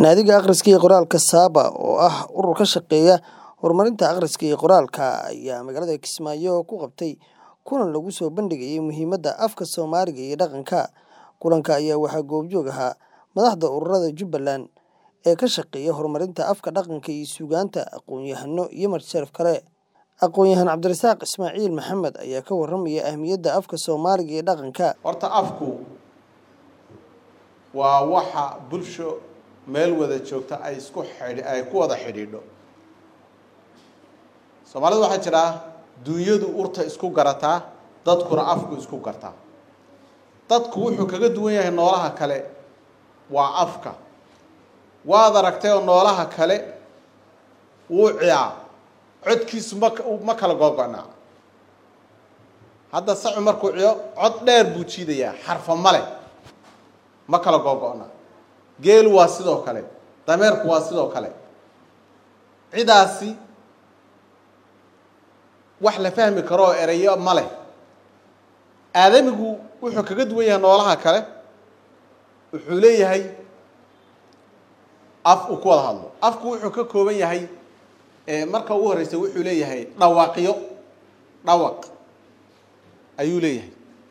Naadiga Akhriska iyo Qoraalka Saba, oo ah urur ka shaqeeya horumarinta akhriska iyo qoraalka, ayaa magaalada Kismaayo ku qabtay kulan lagu soo bandhigayay muhiimadda afka Soomaaliga iyo dhaqanka. Kulanka ayaa waxaa goobjoog ahaa madaxda ururada Jubbaland ee ka shaqeeya horumarinta afka, dhaqanka iyo suugaanta, aqoon-yahano iyo marti-sharaf kale. Aqoon-yahan Cabdirasaaq Ismaaciil Maxamed ayaa ka warramaya ahmiyadda afka Soomaaliga iyo dhaqanka. horta afku waa waxa bulsho meel wada joogta ay isku xidhi ay ku wada xidhiidho soomaalida waxaa jira duunyadu urta isku garataa dadkuna afku isku gartaa dadku wuxuu kaga duwan yahay noolaha kale waa afka waad aragtay oo noolaha kale wuu ciyaa codkiisu ma ma kala googo-naa hadda sacu markuu ciyo cod dheer buu jiidayaa xarfa male ma kala googo-na geelu waa sidoo kale dameerku waa sidoo kale cidaasi wax la fahmi karo oo ereyo ma leh aadamigu wuxuu kaga duwan yahay noolaha kale wuxuu leeyahay af uu ku wada hadlo afku wuxuu ka kooban yahay marka ugu horeysa wuxuu leeyahay dhawaaqyo dhawaq ayuu leeyahay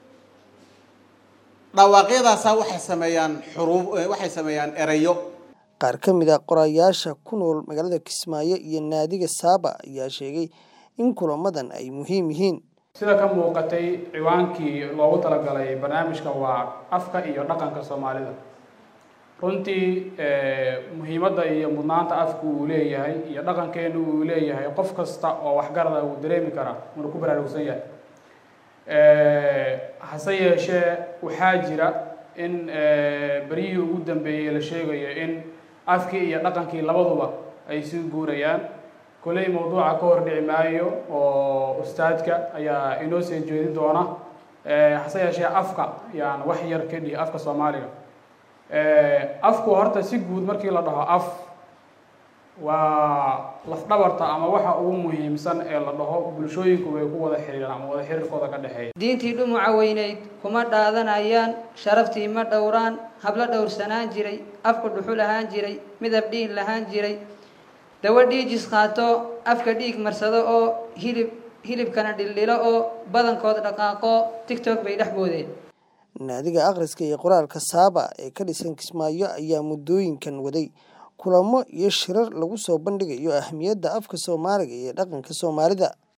dhawaaqyadaasaa waxay sameeyaan xuruub waxay sameeyaan ereyo Qaar ka mid ah qorayaasha ku nool magaalada Kismaayo iyo naadiga Saba ayaa sheegay in kulamadan ay muhiim yihiin. sida ka muuqatay ciwaankii loogu talagalay barnaamijka waa afka iyo dhaqanka soomaalida runtii muhiimadda iyo mudnaanta afku uu leeyahay iyo dhaqankeenu uu leeyahay qof kasta oo waxgarada uu dareemi karaa uuna ku baraarugsan yahay hase yeeshee waxaa jira in beryihii ugu dambeeyey la sheegayo in afkii iyo dhaqankii labaduba ay sii guurayaan kolley mawduuca ka hor dhici maayo oo ustaadka ayaa inoo soo jeedin doona hase yeeshee afka yaan wax yar ka dhihi afka soomaaliga afku horta si guud markii la dhaho af waa lafdhabarta ama waxa ugu muhiimsan ee la dhaho bulshooyinku way ku wada xiriiraan ama wada xiriirkooda ka dhexeeya diintii dhumuca weynayd kuma dhaadanayaan sharaftii ma dhowraan hablo dhowrsanaan jiray afku dhuxul ahaan jiray midab dhiin lahaan jiray dawo dhiijis qaato afka dhiig marsado oo hilib hilibkana dhildhilo oo badankood dhaqaaqo tigtok bay dhex boodeen Naadiga Akhriska iyo Qoraalka Saba ee ka dhisan Kismaayo ayaa muddooyinkan waday kulamo iyo shirar lagu soo bandhigayo ahmiyadda afka Soomaaliga iyo dhaqanka Soomaalida.